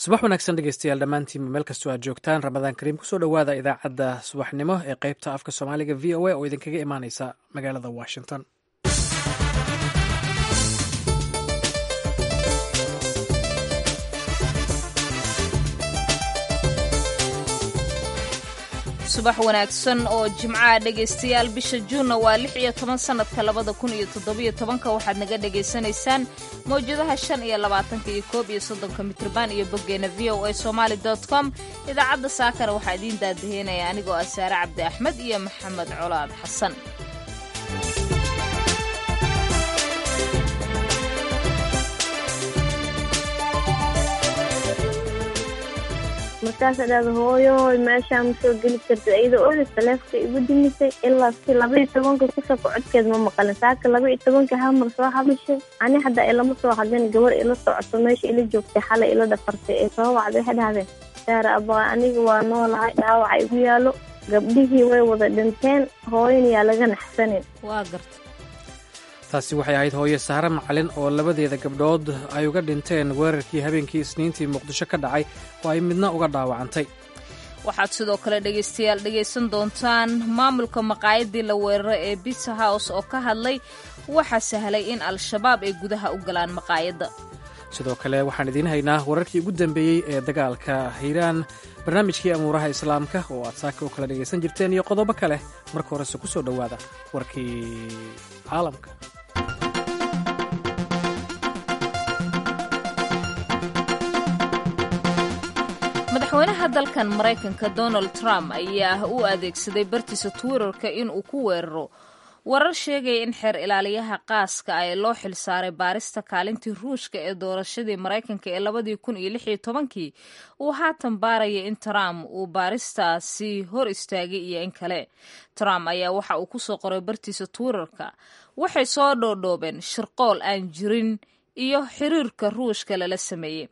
subax wanaagsan dhegeystayaal dhammaantiinba meel kastoo aad joogtaan ramadaan kariim kusoo dhowaada idaacadda subaxnimo ee qeybta afka soomaaliga v o a oo idinkaga imaaneysa magaalada washington subax wanaagsan oo jimcaha dhegaystayaal bisha juunna waa lix iyo toban sannadka labada kun iyo toddobiyo tobanka waxaad naga dhagaysanaysaan mawjadaha shan iyo labaatanka iyo koob iyo soddonka mitrban iyo boggeena v o a somaali dot com idaacadda saakana waxaa idiin daadaheynaya anigoo ah saare cabdi axmed iyo maxamed colaad xasan markaasa dhahda hooyoy meeshaa ma soo geli karta iyada oda taleefka igu dimisay ilaa si labaiyo tobanka kusoo kocodkeed ma maqalin saaka labaiyo tobanka hal mar soo hadashay ani haddaa ilama soo hadlin gabar ila socoto meesha ila joogtay xalay ila dhafartay ee soo wacday waxay dhahdeen saara abaa aniga waa noolahay dhaawaca igu yaalo gabdhihii way wada dhinteen hooyan yaa laga naxsanin waa garta taasi waxay ahayd hooye sahre macalin oo labadeeda gabdhood ay uga dhinteen weerarkii habeenkii isniintii muqdisho ka dhacay oo ay midna uga dhaawacantay waxaad sidoo kale dhegaystayaal dhegaysan doontaan maamulka maqaayadii la weeraro ee bitsa house oo ka hadlay waxaa sahlay in al-shabaab ay gudaha u galaan maqaayadda sidoo kale waxaan idiin haynaa wararkii ugu dambeeyey ee dagaalka hiiraan barnaamijkii amuuraha islaamka oo aad saaka u kala dhegaysan jirteen iyo qodobo kale marka horese ku soo dhowaada warkii caalamka madaxweynaha dalkan maraykanka donald trump ayaa u adeegsaday bartiisa twitterka in uu ku weeraro warar sheegaya in xeer ilaaliyaha qaaska ah ee loo xilsaaray baarista kaalintii ruushka ee doorashadii maraykanka ee labadii kun iyo lix iyo tobankii uu haatan baaraya in trump uu baaristaasi hor istaagay iyo in kale trump ayaa waxa uu kusoo qoray bartiisa twitterka waxay soo dhoodhoobeen shirqool aan jirin iyo xiriirka ruushka lala sameeyey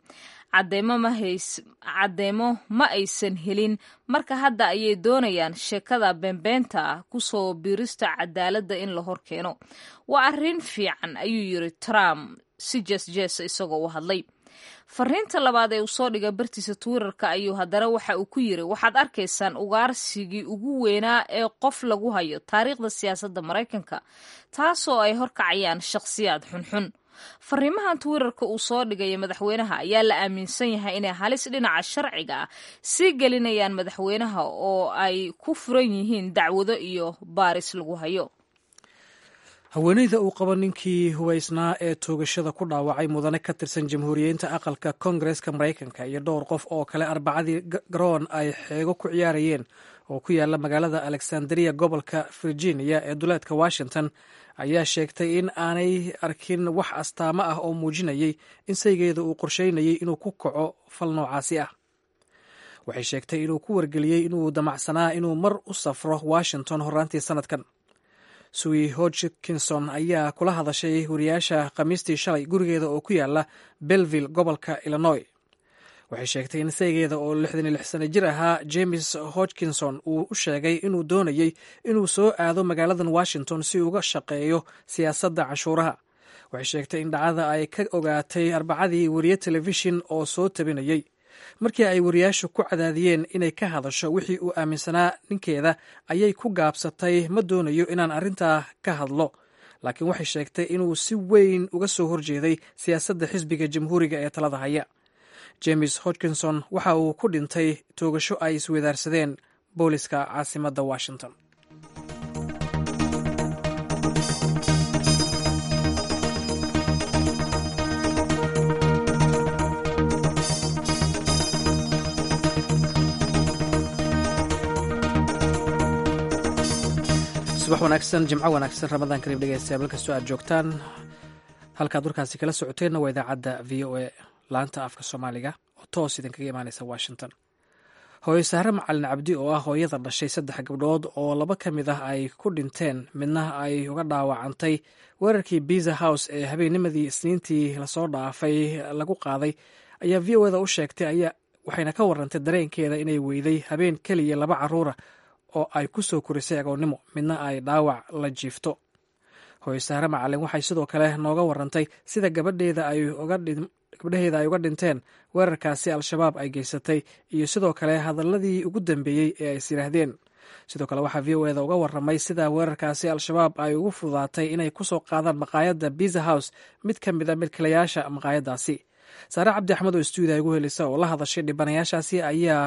caddeemo ma aysan helin marka hadda ayay doonayaan sheekada beenbeenta ah kusoo biirista cadaaladda in la hor keeno waa arrin fiican ayuu yiri trump si jesjes isagoo u hadlay fariinta labaad ee uu soo dhigay bartiisa twitterka ayuu haddana waxa uu ku yiri waxaad arkaysaan ugaarsigii ugu weynaa ee qof lagu hayo taariikhda siyaasadda maraykanka taasoo ay horkacayaan shakhsiyaad xunxun fariimahan twitterka uu soo dhigaya madaxweynaha ayaa la aaminsan yahay inay halis dhinaca sharciga ah sii gelinayaan madaxweynaha oo ay ku furan yihiin dacwado iyo baaris lagu hayo haweeneyda uu qabo ninkii hubaysnaa ee toogashada ku dhaawacay mudane ka tirsan jamhuuriyiinta aqalka koongareska maraykanka iyo dhowr qof oo kale arbacadii garoon ay xeego ku ciyaarayeen oo ku yaala magaalada alexandria gobolka virginia ee duleedka washington ayaa sheegtay in aanay arkin wax astaamo ah oo muujinayay in saygeeda uu qorsheynayay inuu ku kaco fal noocaasi ah waxay sheegtay inuu ku wargeliyey inuu damacsanaa inuu mar u safro washington horraantii sannadkan suwi hodgkinson ayaa kula hadashay wariyaasha khamiistii shalay gurigeeda oo ku yaala belville gobolka illinois waxay sheegtay in saygeeda oo lixdan iyo lix sano jir ahaa james hodgkinson uu u sheegay inuu doonayey inuu soo aado magaaladan washington si uga shaqeeyo siyaasadda canshuuraha waxay sheegtay in dhacdada ay ka ogaatay arbacadii wariye telefishin oo soo tabinayey markii ay wariyaashu ku cadaadiyeen inay ka hadasho wixii uu aaminsanaa ninkeeda ayay ku gaabsatay ma doonayo inaan arrintaa ka hadlo laakiin waxay sheegtay inuu si weyn uga soo horjeeday siyaasadda xisbiga jamhuuriga ee talada haya james hodgkinson waxa uu ku dhintay toogasho ay iswadaarsadeen booliska caasimadda washington subax wanaagsan jimco wanaagsan ramadaan kariim dhegeystayaal meel kastoo aad joogtaan halkaad warkaasi kala socoteenna waa idaacadda v o a laanta afka soomaaliga oo toos idinkaga imaaneysa washington hooye sahre macalin cabdi oo ah hooyada dhashay saddex gabdhood oo laba ka mid ah ay ku dhinteen midna ay uga dhaawacantay weerarkii biza house ee habeennimadii isniintii lasoo dhaafay lagu qaaday ayaa v o eda u sheegtay waxayna ka warantay dareenkeeda inay weyday habeen keliya laba caruura oo ay ku soo korisay agoonnimo midna ay dhaawac la jiifto hooye sahre macalin waxay sidoo kale nooga warantay sida gabadheeda ay gabdhaheeda ay uga dhinteen weerarkaasi al-shabaab ay geysatay iyo sidoo kale hadaladii ugu dambeeyey ee ay is yidhaahdeen sidoo kale waxaa v o eda uga waramay sida weerarkaasi al-shabaab ay ugu fududaatay inay kusoo qaadaan maqaayadda biza house mid ka mid a milkilayaasha maqaayaddaasi saare cabdi axmed oo stuudiya igu helisa oo la hadashay dhibanayaashaasi ayaa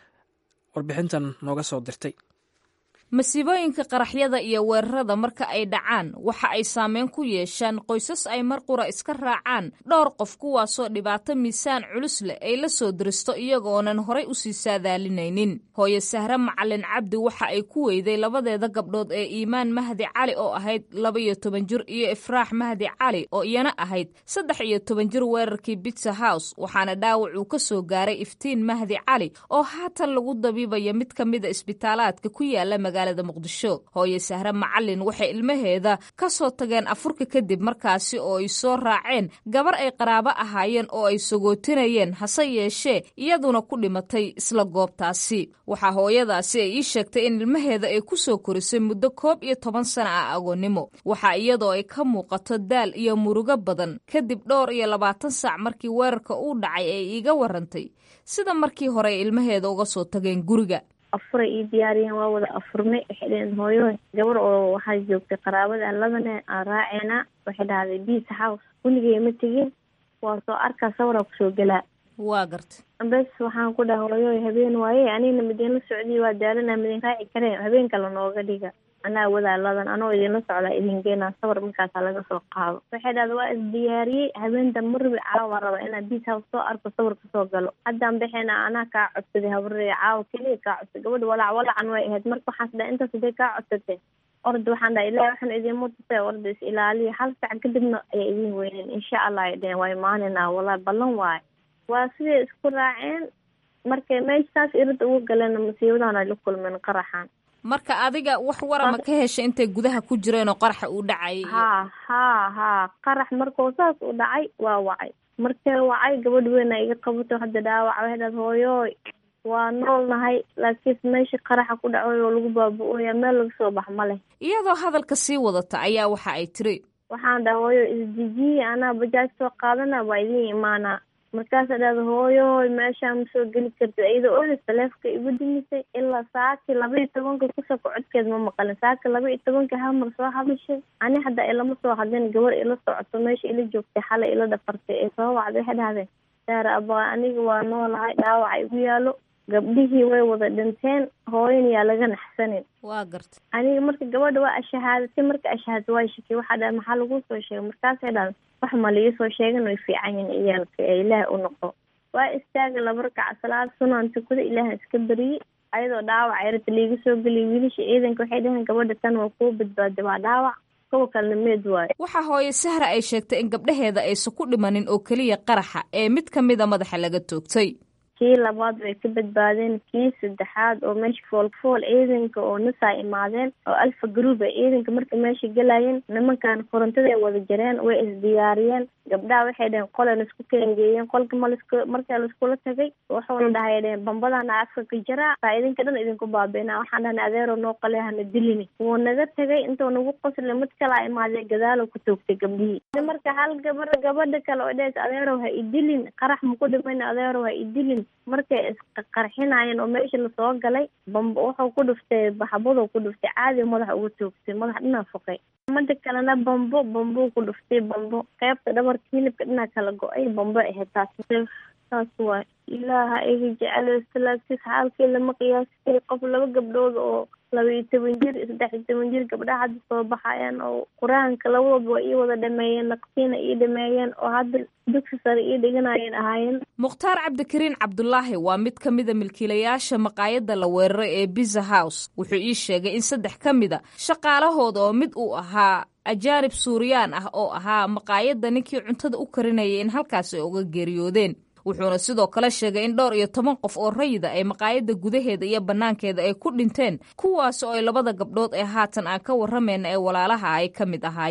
warbixintan nooga soo dirtay masiibooyinka qaraxyada iyo weerarada marka ay dhacaan waxa ay saameyn ku yeeshaan qoysas ay mar qura iska raacaan dhowr qof kuwaasoo dhibaato miisaan culus leh ay la soo diristo iyagoonan horay usii saadaalinaynin hooye sahre macalin cabdi waxa ay ku weyday labadeeda gabdhood ee iimaan mahdi cali oo ahayd laba iyo toban jir iyo ifraax mahdi cali oo iyana ahayd saddex iyo toban jir weerarkii bitsa house waxaana dhaawac uu ka soo gaaray iftiin mahdi cali oo haatan lagu dabiibaya mid ka mida isbitaalaadka ku yaala muqdisho hooye sahre macalin waxay ilmaheeda ka soo tageen afurka kadib markaasi oo ay soo raaceen gabar ay qaraabo ahaayeen oo ay sagootinayeen hase yeeshee iyaduna ku dhimatay isla goobtaasi waxaa hooyadaasi ay ii sheegtay in ilmaheeda ay ku soo korisay muddo koob iyo toban sana ah agoonnimo waxaa iyadoo ay ka muuqato daal iyo murugo badan kadib dhowr iyo labaatan saac markii weerarka uu dhacay ay iiga warantay sida markii hore ay ilmaheeda uga soo tageen guriga afuray ii diyaariyeen waa wada afurnay waxay dhaheen hooyo gabar oo waxaa joogtay qaraabada labane aan raaceena waxay dhahday biisa house weligay ma tegin waa soo arkaa sawaraa kusoo gelaa waa garta bes waxaan ku dhaha hooyo habeen waaye anigna midinla socdiy waa daalana midin raaci kareen habeen kale nooga dhiga anaa wadaa ladan anoo idinla socdaa idin geenaa sawar markaasa laga soo qaado waxay dhahda waa isdiyaariyey habeenta marbi caawa raba inaa biis house soo arko sawir kasoo galo haddaan baxeyna anaa kaa codsaday habree caawa keliya kaa codsay gabadha walac walacan way ahayd marka waxaas dhaha intaas haday kaa codsatay orda waxaan dhaha ilahi waxaan idiinma tusay orda is ilaaliya hal sac kadibna ayaa idin weyneen insha allah ay dhaheen waa imaaninaa wallahi ballan waayo waa siday isku raaceen markay meesha saas irada ugu galeen masiibadan ay la kulmeen qaraxan marka adiga wax warama ka hesha intay gudaha ku jireen oo qaraxa uu dhacay haa haa haa qarax markuu saas u dhacay waa wacay markee wacay gabadh weyn a iga qabato hadda dhaawac waxay dhahda hooyooy waa nool nahay laakiin meesha qaraxa ku dhacay oo lagu baabu-oya meel laga soo bax ma leh iyadoo hadalka sii wadata ayaa waxa ay tiri waxaan dhaha hooyo isdejiye anaa bajaaj soo qaadana waa idiin imaanaa markaasa dhahda hooyoy meeshaa ma soo geli kartid iyadoo olis taleefka igu dimisay ilaa saaki laba iyo tobanka kusoko codkeed ma maqalin saaki laba iyo tobanka hamar soo hadashay ani hadda ilama soo hadlin gabar ila socoto meesha ila joogtay xalay ila dhafartay ee soo wacday waxay dhahdeen saara abaa aniga waa noolahay dhaawaca igu yaalo gabdhihii way wada dhinteen hooyan yaa laga naxsanin waa garta aniga marka gabadha waa ashahaadatay marka ashahaadatay waa shakey waxaa dhaha maxaa lagu soo sheegay markaasay dhahan wax ma liisoo sheegan way fiican yihin iyaalka ee ilaah u noqo waa istaaga laba rakaca salaad sunaan tukada ilaaha iska beriyey ayadoo dhaawac yarata liiga soo geliyay wiilasha ciidanka waxay dhaheen gabadha tan waa kuu badbaaday waa dhaawac kuwa kalena meed waayo waxaa hooye sahra ay sheegtay in gabdhaheeda aysan ku dhimanin oo keliya qaraxa ee mid ka mida madaxa laga toogtay kii labaad way ka badbaadeen kii saddexaad oo meesha foolfool ciidanka oo nasaa imaadeen oo alfa group a ciidanka marka meesha gelayeen nimankan korontada ay wada jareen way isdiyaariyeen gabdhaha waxay dhaheen qole laisku kaengeeyeen qolka malask markaa laiskula tagay wuxuuna dhahay dhaheen bambadana afka ka jaraa saa idinka dhan idinku baabeena waxaan dhahna adeero noo qale hana dilini wuu naga tagay intuu nagu qosle mid kalaa imaadee gadaalo ku toogtay gabdhihii marka hal gabar gabadha kale oo dhes adeerow ha idilin qarax maku dhiman adeerow ha idilin markay isqarxinaayeen oo meesha lasoo galay bamba wuxuu ku dhuftay baxbaduu ku dhuftay caadi madaxa uga toogtay madax dhinaa foqay mada kalena bambo bambuu ku dhuftay bambo qeybta dhabarka hilibka dhinaa kala go-ay bambo ahayd taas saas waay ilaaha iga jecel laakiis xaalkii lama qiyaasi kari qof laba gabdhood oo laba iyo toban jir saddex iyo toban jir gabdhaha hadda soo baxayaan oo qur-aanka labadooba waa ii wada dhameeyeen naqsiina ii dhameeyeen oo hadda dugsi sare ii dhiganayeen ahaayeen mukhtaar cabdikariin cabdulaahi waa mid ka mida milkiilayaasha maqaayadda la weeraray ee biza house wuxuu ii sheegay in saddex ka mida shaqaalahooda oo mid uu ahaa ajaanib suuriyaan ah oo ahaa maqaayadda ninkii cuntada u karinayay in halkaas ay uga geeriyoodeen wuxuuna sidoo kale sheegay in dhowr iyo toban qof oo rayida ay maqaayadda gudaheeda iyo bannaankeeda ay ku dhinteen kuwaas oo ay labada gabdhood ee haatan aan ka warramayna ee walaalaha ay ka mid ahaayeen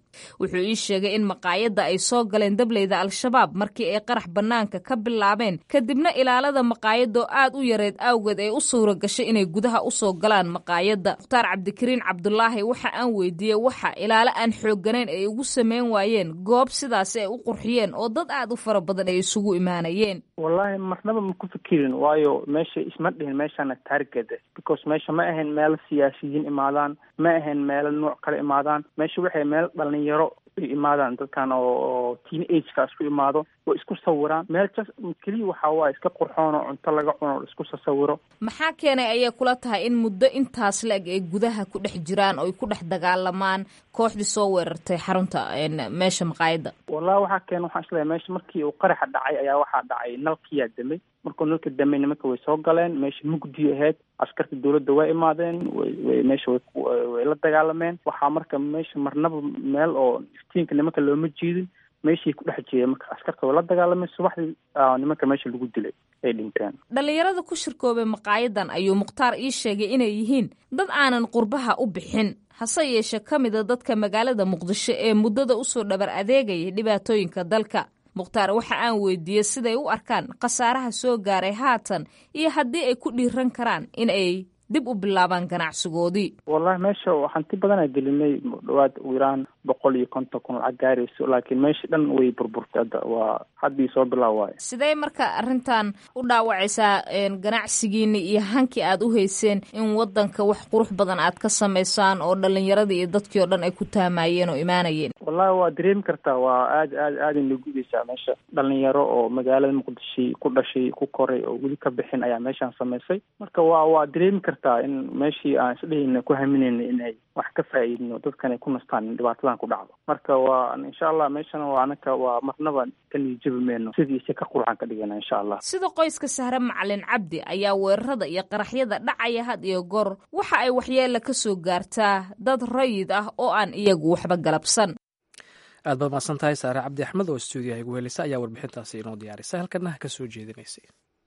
wuxuu ii sheegay in maqaayadda ay soo galeen dableyda al-shabaab markii ay qarax bannaanka ka bilaabeen kadibna ilaalada maqaayadoo aad u yareed awgeed ay u suura gashay inay gudaha u soo galaan maqaayadda mukhtaar cabdikariin cabdulaahi waxa aan weydiiyey waxa ilaalo aan xoogganayn ay ugu sameyn waayeen goob sidaasi ay u qurxiyeen oo dad aad u fara badan ay isugu imaanayeen wallaahi marnaba ma ku fikirin waayo meesha isma dhihin meeshana target because meesha ma ahayn meelo siyaasiyiin imaadaan ma ahayn meelo nooc kale imaadaan meesha waxay meel dhalinyaro imaadaan dadkan oo teen ageka isku imaado oo isku sawiraan meel jas keliya waxaa waaye iska qurxoon oo cunto laga cuno o isku sasawiro maxaa keenay ayay kula tahay in muddo intaas la-eg ay gudaha ku dhex jiraan oo ay ku dhex dagaalamaan kooxdii soo weerartay xarunta meesha maqaayadda wallahi waxaa keena waxaan isleeyahay meesha markii uu qaraxa dhacay ayaa waxaa dhacay nalkiyaa damay markuu nalka damay nimanka way soo galeen meesha mugdi ahayd askarta dawladda way imaadeen way way meesha way way la dagaalameen waxaa marka meesha marnaba meel oo iftiinka nimanka looma jiidin meeshii ku dhex jeeda marka askarta way la dagaalameen subaxdii nimanka meesha lagu dilay ay dhinteen dhallinyarada ku shirkoobay maqaayadan ayuu mukhtaar ii sheegay inay yihiin dad aanan qurbaha u bixin hase yeeshe ka mida dadka magaalada muqdisho ee muddada usoo dhabar adeegayay dhibaatooyinka dalka mukhtaar waxa aan weydiiyey siday u arkaan khasaaraha soo gaaray haatan iyo haddii ay ku dhiiran karaan in ay dib u bilaabaan ganacsigoodii wallahi meesha hanti badanaa gelinay dhawaad iraan boqol iyo konton kun lacag gaarayso laakiin meesha dhan way burburtay hadda waa haddii soo bilaab waayo sidee marka arrintan u dhaawacaysaa ganacsigiini iyo hankii aad u hayseen in wadanka wax qurux badan aad ka samaysaan oo dhalinyaradii iyo dadkii oo dhan ay ku taamayeen oo imaanayeen wallahi waa dareemi kartaa waa aad aad aaday nagudaysaa meesha dhalinyaro oo magaalada muqdisho ku dhashay ku koray oo weli ka bixin ayaa meeshaan samaysay marka waa waa dareemi kartaa in meeshii aan isdhehayna ku haminayna inay wax ka faa'iidno dadkan ay ku nastaan in dhibaatadan ku dhacdo marka waa insha allah meeshana waa anaka waa marnaba ka niijabi meyno sidiisa ka qurxan ka dhigana insha allah sida qoyska sahre macalin cabdi ayaa weerarada iyo qaraxyada dhacaya had iyo goor waxa ay waxyeela ka soo gaartaa dad rayid ah oo aan iyagu waxba galabsan aad baad mahadsan tahay saare cabdi axmed oo stuudiyaha igu helisa ayaa warbixintaasi inoo diyaarisay halkana ka soo jeedinaysay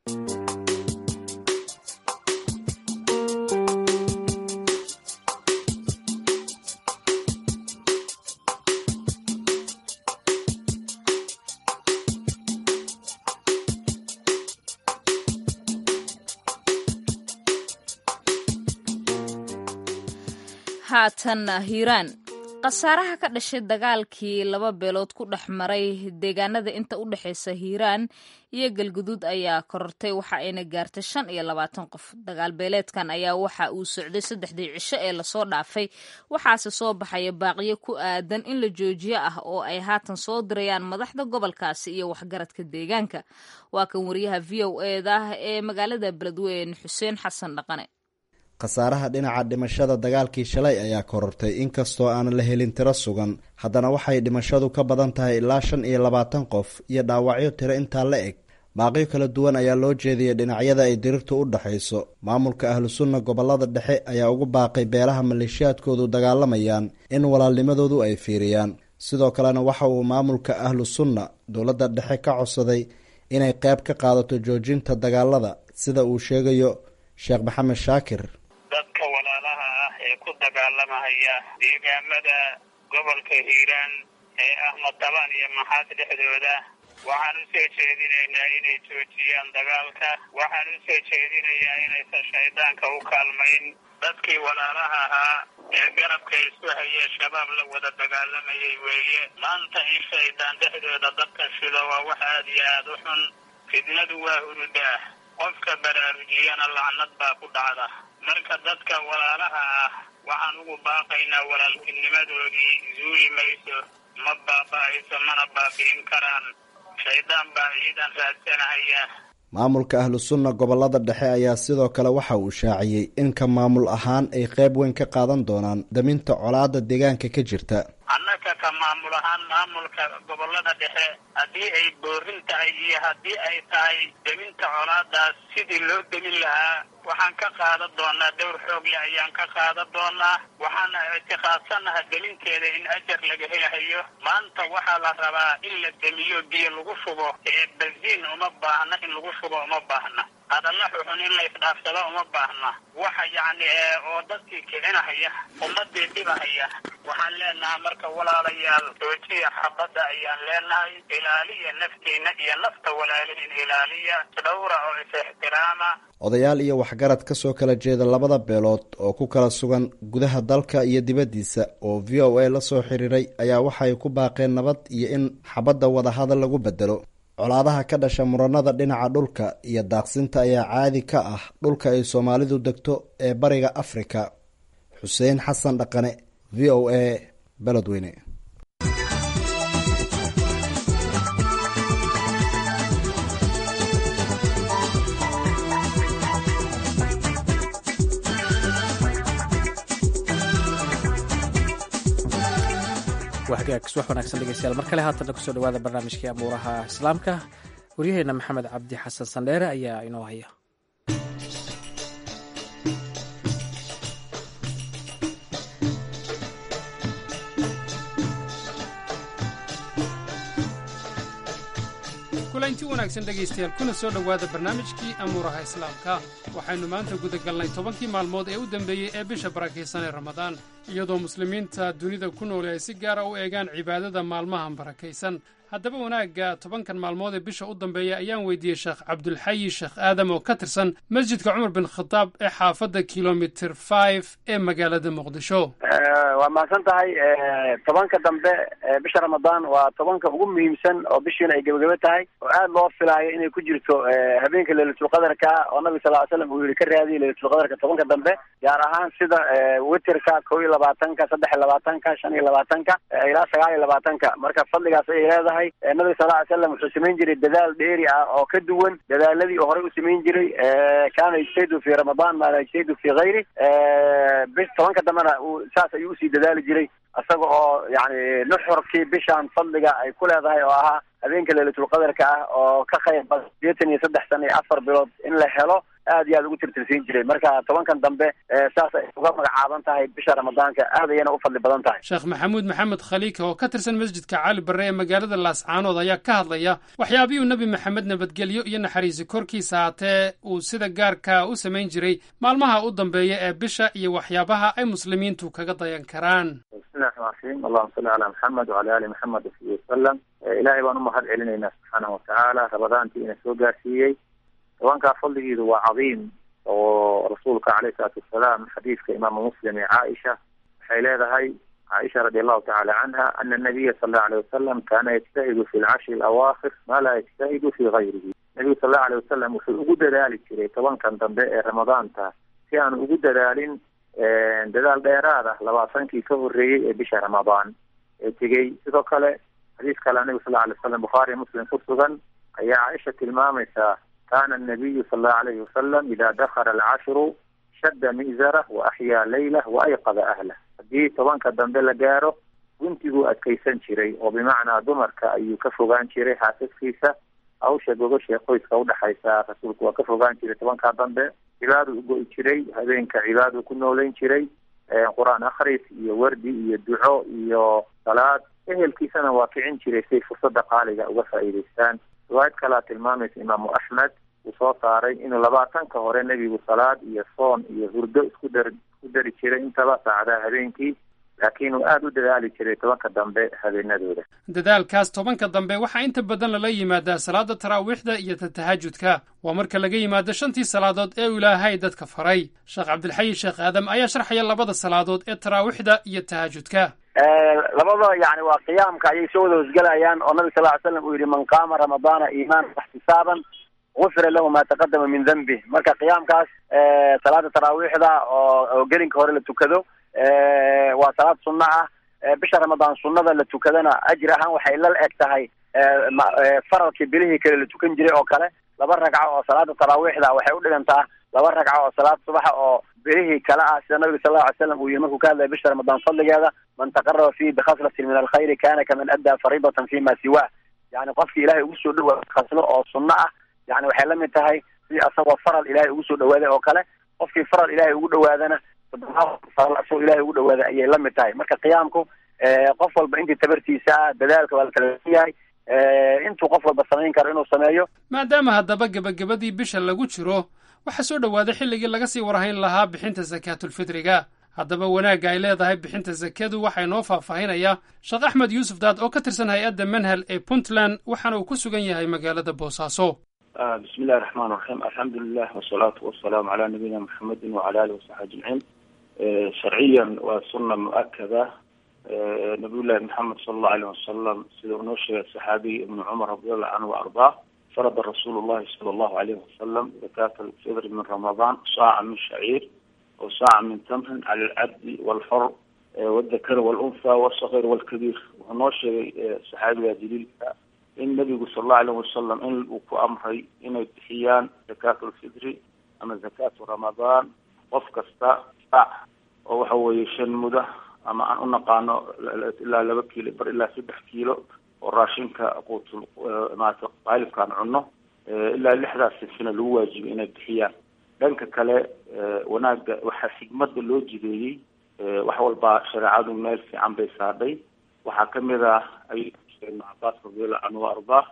haatanna hiiraan khasaaraha ka dhashay dagaalkii laba beelood ku dhex maray deegaanada inta u dhexeysa hiiraan iyo galguduud ayaa korortay waxa ayna gaartay shan iyo labaatan qof dagaal beeleedkan ayaa waxa uu socday saddexdii cisho ee lasoo dhaafay waxaase soo baxaya baaqiyo ku aadan in la joojiyo ah oo ay haatan soo dirayaan madaxda gobolkaasi iyo waxgaradka deegaanka waa kan wariyaha v o eda ee magaalada beledweyne xuseen xasan dhaqane khasaaraha dhinaca dhimashada dagaalkii shalay ayaa korortay inkastoo aanan la helin tiro sugan haddana waxay dhimashadu ka badan tahay ilaa shan iyo labaatan qof iyo dhaawacyo tiro intaa la eg baaqyo kala duwan ayaa loo jeediyay dhinacyada ay dirirtu u dhexayso maamulka ahlu sunna gobolada dhexe ayaa ugu baaqay beelaha maleeshiyaadkoodu dagaalamayaan in walaalnimadoodu ay fiiriyaan sidoo kalena waxa uu maamulka ahlu sunna dowladda dhexe ka codsaday inay qayb ka qaadato joojinta dagaalada sida uu sheegayo sheekh maxamed shaakir dadka walaalaha ah ee ku dagaalamahaya deegaamada gobolka hiiraan ee ah matabaan iyo maxaad dhexdooda waxaan u soo jeedinaynaa inay joojiyaan dagaalka waxaan u soo jeedinayaa inaysan shaydaanka u kaalmayn dadkii walaalaha ahaa ee garabka isu hayee shabaab la wada dagaalamayay weeye maanta in shaydaan dhexdooda dadka shido waa wax aada iyo aada u xun fidnadu waa hurudaah qofka baraarujiyana lacnad baa ku dhacda marka dadka walaalaha ah waxaan ugu baaqaynaa walaaltinimadoodii zuuli mayso ma baaba'ayso mana baabi'in karaan shaydaan baa ciidan raadsanahaya maamulka ahlu sunna gobolada dhexe ayaa sidoo kale waxa uu shaaciyey in ka maamul ahaan ay qayb weyn ka qaadan doonaan daminta colaadda deegaanka ka jirta annaka ka maamul ahaan maamulka gobolada dhexe haddii ay boorin tahay iyo haddii ay tahay deminta colaadaas sidii loo demin lahaa waxaan ka qaadan doonaa dowr xoogle ayaan ka qaadan doonaa waxaana ictiqaadsanaha deminteeda in ajar laga helahayo maanta waxaa la rabaa in la demiyo biyo lagu shubo ee bensiin uma baahna in lagu shubo uma baahna hadalla xuxun in la isdhaafsado uma baahna waxa yacni oo dadkii kicinahaya ummadii dhibahaya waxaan leenahay marka walaalayaal joojiya xabadda ayaan leenahay ilaaliya naftiina iyo nafta walaalihin ilaaliya dhowra oo is-ixtiraama odayaal iyo waxgarad ka soo kala jeeda labada beelood oo ku kala sugan gudaha dalka iyo dibaddiisa oo v o a la soo xiriiray ayaa waxay ku baaqeen nabad iyo in xabadda wadahadal lagu bedelo colaadaha ka dhasha muranada dhinaca dhulka iyo daaqsinta ayaa caadi ka ah dhulka ay soomaalidu degto ee bariga afrika xuseen xasan dhaqane v o a beledweyne wahagaag subax wanaagsan dhegeystayaal mar kale haatanna kusoo dhawaada barnaamijkii amuuraha islaamka waryaheena maxamed cabdi xasan sandheere ayaa inoo haya kulanti wanaagsan dhegaystayaal kuna soo dhowaada barnaamijkii amuuraha islaamka waxaynu maanta gudagalnay tobankii maalmood ee u dambeeyey ee bisha barakaysan ee ramadaan iyadoo muslimiinta dunida ku nooli ay si gaara u eegaan cibaadada maalmahan barakaysan haddaba wanaagga tobankan maalmood ee bisha u dambeeya ayaan weydiiyey sheekh cabdulxayi sheekh aadam oo ka tirsan masjidka cumar bin khadaab ee xaafadda kilomitir five ee magaalada muqdisho waa mahadsan tahay tobanka dambe bisha ramadaan waa tobanka ugu muhiimsan oo bishiina ay gebagabo tahay oo aad loo filaayo inay ku jirto habeenka leylatulqadarka oo nabi sal ly slam uu yihi ka raadiya leylatulqadarka tobanka dambe gaar ahaan sida witerka kow iyo labaatanka saddex iyo labaatanka shan iyo labaatanka ilaa sagaal iyo labaatanka marka fadligaas ayay leedahay nabiga sal ly slam wuxuu samayn jiray dadaal dheeri ah oo ka duwan dadaaladii oo horey u samayn jiray kaana yajtahdu fi ramadaan maa laa yajtahdu fi hayri bis tobanka dambena saas ayuu usii dadaali jiray isaga oo yani nuxurkii bishaan fadliga ay ku leedahay oo ahaa habeenka leylatulqadarka ah oo ka qayb bada sideetan iyo saddex sana iyo afar bilood in la helo aad iyo aad ugu tirtirsiin jiray marka tobankan dambe saas ay uga magacaaban tahay bisha ramadaanka aad ayana u fadli badan tahay sheekh maxamuud maxamed khaliika oo ka tirsan masjidka cali barre ee magaalada laascaanood ayaa ka hadlaya waxyaabihii nebi maxamed nabadgelyo iyo naxariisi korkiisa haatee uu sida gaarka u samayn jiray maalmaha u dambeeya ee bisha iyo waxyaabaha ay muslimiintu kaga dayan karaan bismillahi raxmaan raxiim allahuma salli calaa maxamed wacala ali maxamed wasabi wasalam ilaahay baan u mahad celinaynaa subxaanahu watacaala ramadaantii ina soo gaarsiiyey tobankaa fadligiidu waa cadiim oo rasuulka caleyhi salaatu wasalaam xadiidka imaamu muslim ee caaisha waxay leedahay caaisha radi allahu tacala canha ana nabiya sal allahu alay wasalam kaana yajtahidu fi lcashri alawaakhir maa laa yajtahidu fi gayrihi nabigu sal allahu alay wasalam wuxuu ugu dadaali jiray tobankan dambe ee ramadaanta si aan ugu dadaalin dadaal dheeraad ah labaatankii ka horreeyey ee bisha ramadaan ee tegey sidoo kale xadiis kale nabigu sal alay wasalam bukhaariy muslim ku sugan ayaa caaisha tilmaamaysaa kana anabiyu sal allahu alayhi wasalam ida dakala alcashru shadda mi'zarah wa axyaa leylah wa ayqada ahlah haddii tobanka dambe la gaaro guntiguu adkaysan jiray oo bimacnaa dumarka ayuu ka fogaan jiray xaasaskiisa hawsha gogosha qoyska udhexaysa rasuulku waa ka fogaan jiray tobankaa dambe cibaadu ugo-i jiray habeenka cibaadu ku nooleyn jiray qur-aan akhris iyo wardi iyo duco iyo salaad ehelkiisana waa kicin jiray siay fursada qaaliga uga faa'iidaystaan riwaayad kalea tilmaamaysa imaamu axmed uu soo saaray inuu labaatanka hore nebigu salaad iyo soon iyo hurdo isku dar isku dari jiray intaba saacadaha habeenkii laakiin uu aada u dadaali jiray tobanka dambe habeenadooda dadaalkaas tobanka dambe waxaa inta badan lala yimaadaa salaada taraawiixda iyo tatahajudka waa marka laga yimaado shantii salaadood ee uu ilaahay dadka faray sheekh cabdilxayi sheekh aadam ayaa sharxaya labada salaadood ee taraawiixda iyo tahajudka labada yani waa qiyaamka ayay soo wada hosgelayaan oo nabi sal ly slam uu yihi man qaama ramadaana iimaana waxtisaaban gufira lahu ma taqadama min dambih marka qiyaamkaas salaada taraawiixda oo oo gelinka hore la tukado waa salaad sunno ah bisha ramadaan sunnada la tukadana ajir ahaan waxay la eg tahay faralkii bilihii kale la tukan jiray oo kale laba ragco oo salaada taraawiixda waxay udhigantaa laba ragco oo salaad subaxa oo bilihii kale ah sida nabiga sal lla ly slam uu yihi markuu ka hadlaya bisha ramadaan fadligeeda man taqaraba fihi bikhaslatin min alkhayri kana kaman addaa fariidatan fi ma siwa yani qofkii ilahay ugu soo dhawaada khaslo oo sunno ah yani waxay la mid tahay si asagoo faral ilahay ugu soo dhawaaday oo kale qofkii faral ilahay ugu dhawaadana faral asagoo ilahay ugu dhawaaday ayay la mid tahay marka qiyaamku qof walba intii tabartiisa ah dadaalka waa la kala yahay intuu qof walba samayn karo inuu sameeyo maadaama haddaba gebagabadii bisha lagu jiro waxaa soo dhowaaday xilligii laga sii warhayn lahaa bixinta sakaatulfitriga haddaba wanaagga ay leedahay bixinta sakadu waxaa inoo faahfaahinaya sheekh axmed yuusuf daad oo ka tirsan hay-adda manhal ee puntland waxaana uu ku sugan yahay magaalada boosaaso bismi illahi raxmaan raxiim alxamdulilah wasalaatu wasalaamu calaa nabiyina muxamedin wacala alihi wasaxbi ajmaciin sharciyan waa sunna mu-akada nabiyullahi maxamed sala allahu aleyh wasalam sida uu noo sheegay saxaabiyi ibnu cumar radiallahu canhu wa ardaa farada rasuulu llahi sala allahu alayhi wasalam zakaata alfidri min ramadaan saaca min shaciir o saaca min tamrin cala alcabdi walxor wadakar walunha walsaqir walkabiir wuxuu noo sheegay saxaabiga jaliilka in nabigu sala allahu alayh wasalam in uu ku amray inay bixiyaan zakaatu alfidri ama zakaatu ramadaan qof kasta saac oo waxa weeye shan muda ama aan unaqaano ilaa laba kiilo bar ilaa saddex kiilo oo raashinka quutul maarata qaalibkaan cunno ilaa lixdaas sinfina lagu waajibay inay bixiyaan dhanka kale wanaagga waxaa xigmada loo jideeyey wax walbaa shareecadu meel fiican bay saadhay waxaa kamid ah ay ibn cabaas radiallahu canhu wa ardaa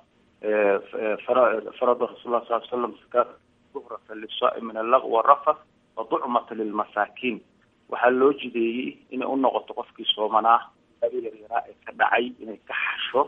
farada rasul lah sal slam zakaat duhrata lisaai min allaq warafath wa ducmata lilmasaakiin waxaa loo jideeyey inay unoqoto qofkii soomanaa abi yaryaraa ee ka dhacay inay ka xasho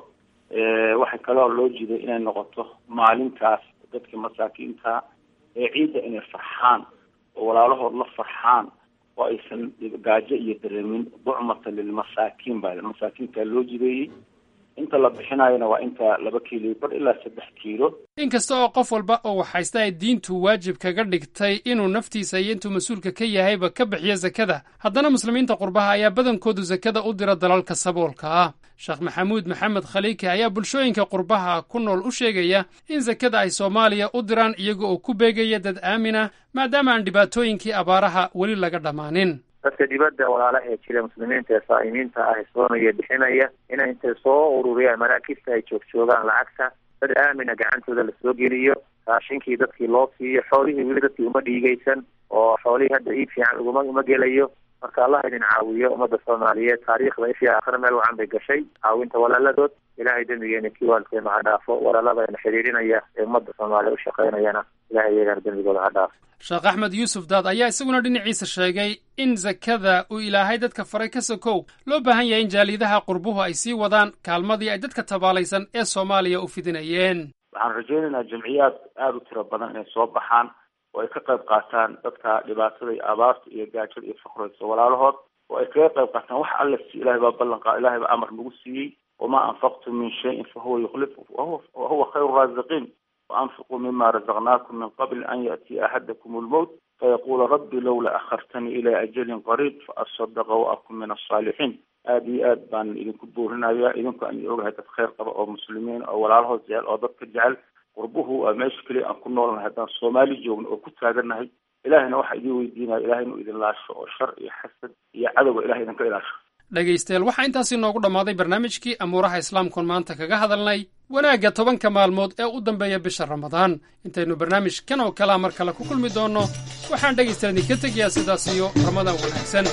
waxay kaloo loo jiday inay noqoto maalintaas dadka masaakiinta ee ciidda inay farxaan oo walaalahood la farxaan oo aysan gaajo iyo dareemin ducmata lilmasaakiin baa masaakiintaa loo jideeyey inta la bixinayona waa inta laba kiilo bar ilaa saddex kiilo inkasta oo qof walba oo waxhaysta ay diintu waajib kaga dhigtay inuu naftiisa iyo intuu mas-uulka ka yahayba ka bixiyo sakada haddana muslimiinta qurbaha ayaa badankoodu sakada u dira dalalka saboolka ah sheekh maxamuud maxamed khaliike ayaa bulshooyinka qurbaha ku nool u sheegaya in sakada ay soomaaliya u diraan iyaga oo ku beegaya dad aaminah maadaama aan dhibaatooyinkii abaaraha weli laga dhammaanin dadka dibadda walaalaha ee jira muslimiinta ee saa'imiinta ah soonaya bixinaya inay intay soo ururiyaan maraakibta ay joogjoogaan lacagta dad aamina gacantooda lasoo geliyo raashinkii dadkii loo siiyo xoolihii weli dadkii uma dhiigaysan oo xoolihii hadda iib fiican uguma uma gelayo marka allah idin caawiyo ummadda soomaaliyeed taariikhda ifii aakhira meel wacan bay gashay caawinta walaaladood ilahay dembigeena kii waalkeena ha dhaafo walaalada xidhiidhinaya ee ummadda soomaaliya ushaqaynayana ilahay iyagana dembigooda ha dhaafo sheekh axmed yuusuf daad ayaa isaguna dhinaciisa sheegay in sakada uu ilaahay dadka faray ka sokow loo baahan yahay in jaalidaha qurbuhu ay sii wadaan kaalmadii ay dadka tabaalaysan ee soomaaliya u fidinayeen waxaan rajaynaynaa jamciyaad aada u tiro badan inay soo baxaan oo ay ka qayb qaataan dadka dhibaatada iyo abaarta iyo gaajada iyo fakraysa walaalahood oo ay kaga qayb qaataan wax alla si ilahay baa ballan qa ilahay baa amar nagu siiyey wamaa anfaqtum min shayin fahuwa yukhlifu wahuwa khayru raasiqiin وأنفقوا مما رزقناكم من قبل أن يأتي أحدكم الموت فيقول ربي لولا أخرتني إلى أجل قريب فأصدق وأكون من الصالحين aada iyo aad baan idinku buurinaya idinku aan ogahay dad kheyr qaba oo muslimiin oo walaalahood jecel oo dadka jecel qurbuhu waa meesha keliya aan ku noolnahay haddaan soomaali joogno oo ku taagannahay ilahayna waxaa idin weydiinaya ilahay inuu idin laasho oo shar iyo xasad iyo cadowga ilahay idinka ilaasho dhegaystayaal waxaa intaasi noogu dhammaaday barnaamijkii amuuraha islaamkuon maanta kaga hadalnay wanaagga tobanka maalmood ee u dambeeya bisha ramadaan intaynu barnaamij kan oo kalea mar kale ku kulmi doonno waxaan dhegaystayaal idinka tegayaa sidaas iyo ramadaan wanaagsan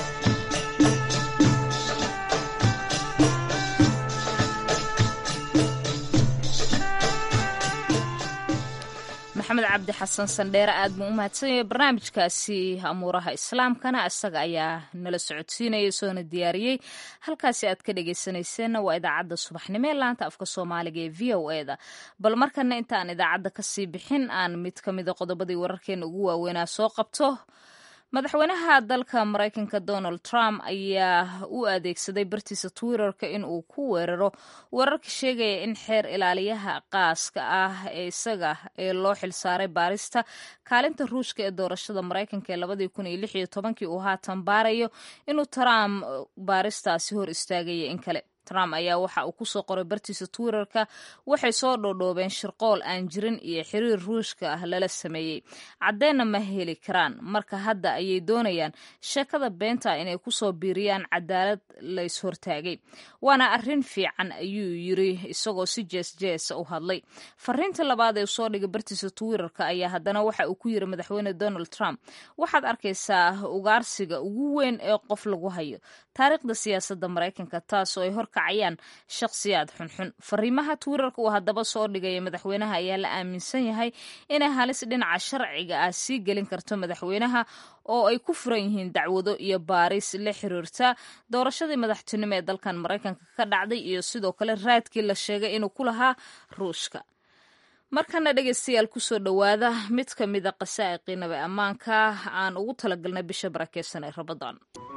maxamed cabdi xasan sandheere aad buu u mahadsanyaya barnaamijkaasi amuuraha islaamkana isaga ayaa nala socodsiinaya soona diyaariyey halkaasi aad ka dhegeysanayseena waa idaacadda subaxnimo ee laanta afka soomaaliga ee v o e da bal markana intaan idaacadda kasii bixin aan mid ka mida qodobadii wararkeena ugu waaweynaa soo qabto madaxweynaha dalka maraykanka donald trump ayaa u adeegsaday bartiisa twitterka in uu ku weeraro wararka sheegaya in xeer ilaaliyaha qaaska ah ee isaga ee loo xilsaaray baarista kaalinta ruushka ee doorashada maraykanka ee labadii kun iyo lix iyo tobankii uu haatan baarayo inuu trump baaristaasi hor istaagaya in kale trump ayaa waxa uu kusoo qoray bartiisa twitterka waxay soo dhoodhoobeen shirqool aan jirin iyo xiriir ruushka ah lala sameeyey caddeenna ma heli karaan marka hadda ayay doonayaan sheekada beenta inay kusoo biiriyaan cadaalad lays hortaagay waana arrin fiican ayuu yiri isagoo si jees jeesa u hadlay fariinta labaad ee soo dhigay bartiisa twitterka ayaa haddana waxa uu ku yiri madaxweyne donald trump waxaad arkaysaa ugaarsiga ugu weyn ee qof lagu hayo taariikhda siyaasadda maraykanka taasoo ay horka kacayaan shakhsiyaad xunxun fariimaha twitter-ka uu haddaba soo dhigaya madaxweynaha ayaa la aaminsan yahay inay halis dhinaca sharciga ah sii gelin karto madaxweynaha oo ay ku furan yihiin dacwado iyo baaris la xiriirta doorashadii madaxtinimo ee dalkan maraykanka ka dhacday iyo sidoo kale raadkii la sheegay inuu ku lahaa ruushka markana dhegaystayaal kusoo dhowaada mid ka mida qasaa'iqii nabi ammaanka aan ugu talagalnay bisha barakeysan ee rabadaan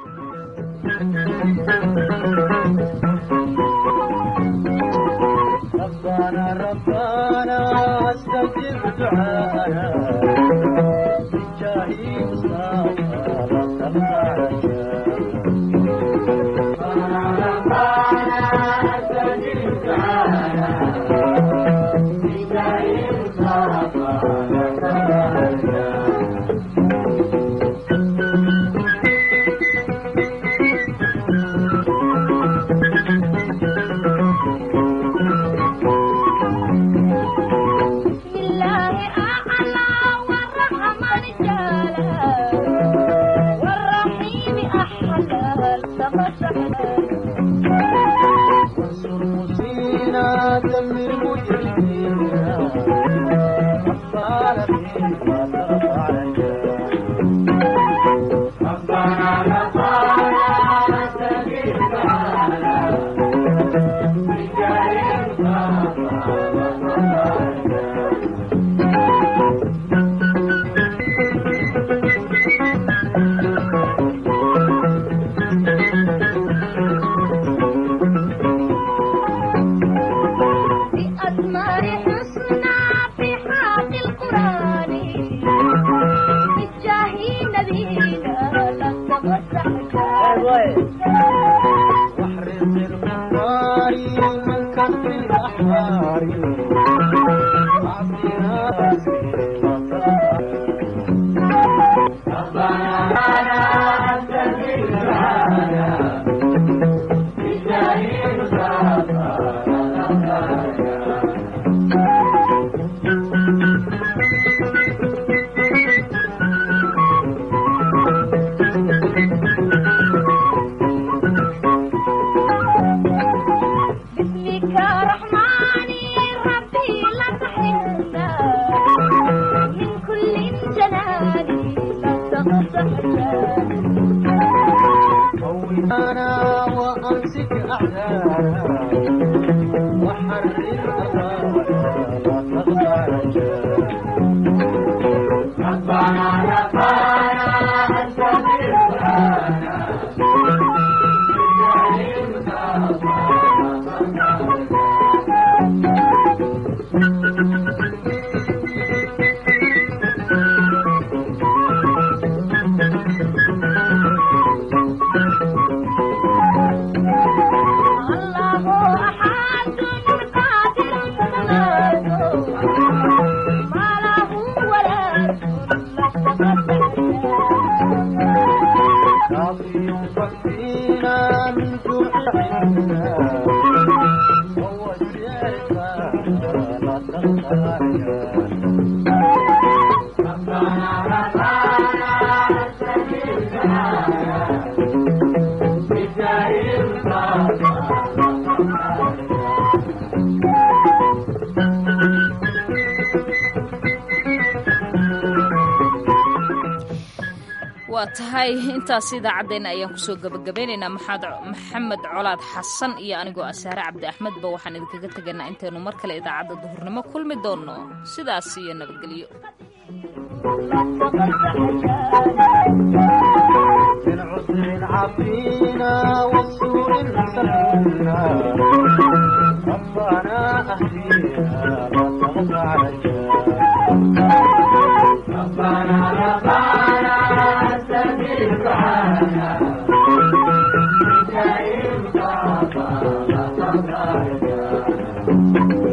waa tahay intaas idaacaddeenna ayaan kusoo gabagabeynaynaa maxamed colaad xasan iyo anigoo asaare cabdi axmedba waxaan idinkaga tegaynaa intaynu mar kale idaacadda duhurnimo kulmi doonno sidaas iyo nabadgelyo Thank you.